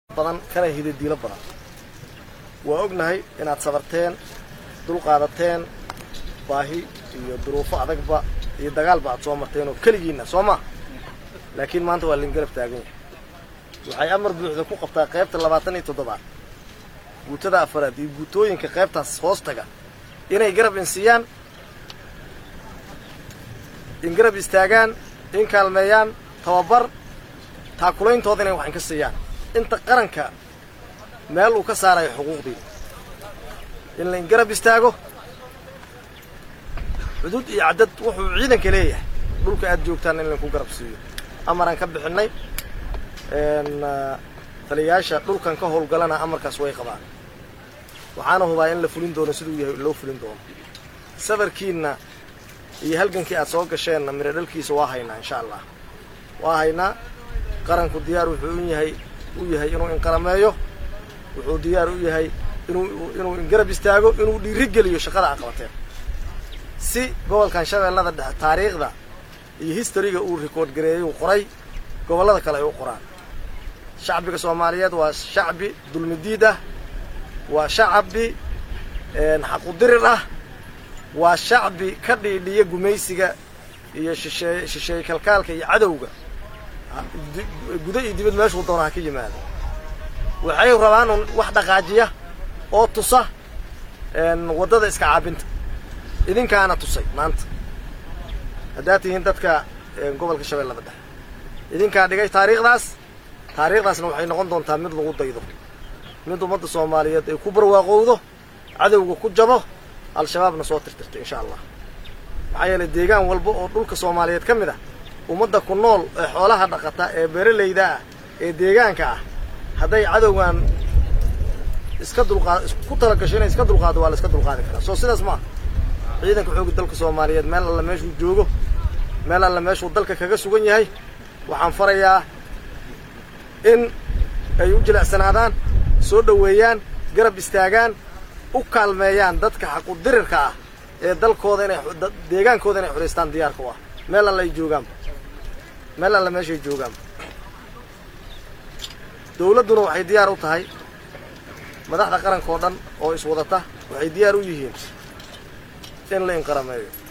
badan kana hidadiilo badan waa ognahay inaad sabarteen dul qaadateen baahi iyo duruufo adagba iyo dagaalba aad soo marteen oo keligiinna soo maa laakiin maanta waa lingarab taagan yahay waxay amar buuxda ku qabtaa qaybta labaatan iyo toddobaad guutada afaraad iyo guutooyinka qaybtaas hoos taga inay garab insiiyaan in garab istaagaan in kaalmeeyaan tababar taakulayntood inay wax inka siiyaan inta qaranka meel uu ka saarayo xuquuqdiina in la ingarab istaago xuduud iyo caddad wuxuu ciidanka leeyahay dhulka aad joogtaan in lainku garab siiyo amaraan ka bixinnay taliyayaasha dhulkan ka howlgalana amarkaas way qabaan waxaana hubaa in la fulin doono siduu yahay loo fulin doono safarkiinna iyo halgankii aad soo gasheenna miro dhalkiisa waa haynaa insha allah waa haynaa qaranku diyaar wuxuu u yahay u yahay inuu inqarameeyo wuxuu diyaar u yahay inuu inuu ingarab istaago inuu dhiirigeliyo shaqada aad qabateen si gobolkan shabeellada dhexe taariikhda iyo historyga uu rikoord gareeyey qoray gobollada kale ay u qoraan shacbiga soomaaliyeed waa shacbi dulmidiid ah waa shacbi xaqudirir ah waa shacbi ka dhiidhiya gumaysiga iyo shishee shisheeye kalkaalka iyo cadowga gudo iyo dibad meeshuu doona ha ka yimaado waxay rabaan un wax dhaqaajiya oo tusa waddada iska caabinta idinkaana tusay maanta haddaad tihiin dadka gobolka shabeellada dhexe idinkaa dhigay taariikhdaas taariikhdaasna waxay noqon doontaa mid lagu daydo mid ummadda soomaaliyeed ay ku barwaaqowdo cadowga ku jabo al-shabaabna soo tirtirta insha allah maxaa yeelay deegaan walba oo dhulka soomaaliyeed ka mid ah ummadda ku nool ee xoolaha dhaqata ee beeralayda ah ee deegaanka ah hadday cadowgan iska dulqaad ku talagasho inay iska dulqaado waa la iska dulqaadi karaa soo sidaas maaha ciidanka xooga dalka soomaaliyeed meel alla meeshuu joogo meel alla meeshuu dalka kaga sugan yahay waxaan farayaa in ay u jilicsanaadaan soo dhoweeyaan garab istaagaan u kaalmeeyaan dadka xaqudirirka ah ee dalkooda inay deegaankooda inay xoraystaan diyaarka u ah meel alla ay joogaanba meel alla meeshay joogaanba dawladduna waxay diyaar u tahay madaxda qaranka oo dhan oo iswadata waxay diyaar u yihiin in la inqarameeyo